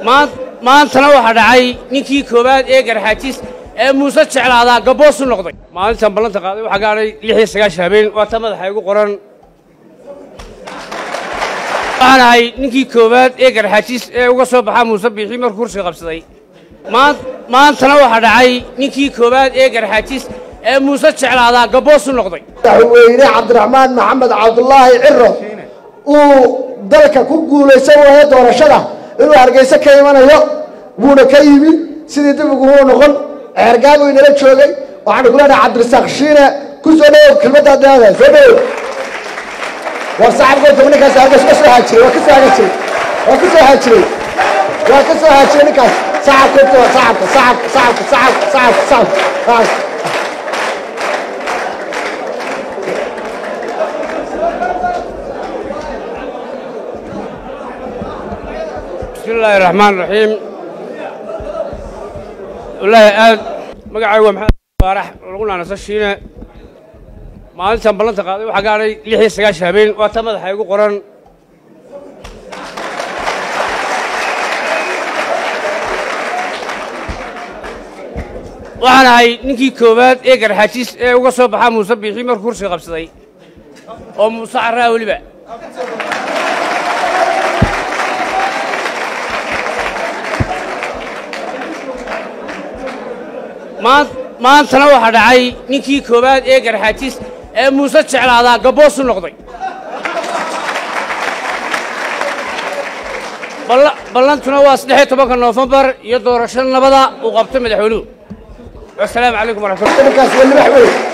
maantana waxaa dhacay ninkii koowaad ee garxaajis ee muuse jeclaadaa gabboosu noqday maalintan ballanta qaaday waxaa gaadhay lix iyo sagaashan habeen waa ta madaxa igu qoran waxaan ahay ninkii koowaad ee garxaajis ee uga soo baxaa muuse biixii markuu kursiga qabsaday maantana waxaa dhacay ninkii koowaad ee garxaajis ee muuse jeclaadaa gabboosu noqday madaxweyne cabdiraxmaan maxamed cabdulaahi ciro uu dalka ku guulaysan waayo doorashada inuu hargeyse ka imanayo wuuna ka yimi sidii dib uguma noqon ceergaabuu inala joogay waxaanu ku leenahay cabdirasaaq shiine ku soo dhawow kelmaddaad leedahay soo dhawow war saxabkoodka ninkaas hargeysa ka soo haajiray waa ka soo haajiray waa ka soo haajiray waa ka soo haajiray ninkaas saxabkoodka waa saxabka saxabka saxabka saxabka saxabka saxabka bismi illaahi raxmaan raxiim wallaahi aad magacaygu waa maxamed baarax lagu naanaso shiine maalintan ballanta qaaday waxaa gaadhay lix iyo sagaashan habeen waa ta madaxa igu qoran waxaan ahay ninkii koowaad ee garxaajis ee uga soo baxaa muuse biixii markuu kursiga qabsaday oo muuse carraa weliba maantana waxaa dhacay ninkii koowaad ee garxaajis ee muuse jeclaadaa gabboosu noqday ballantuna waa saddexiyo tobanka noofembar iyo doorasho nabada uu qabtay madaxweynuhu wasalaamu calaykum waraxmatulah ninkaas waa libax weyn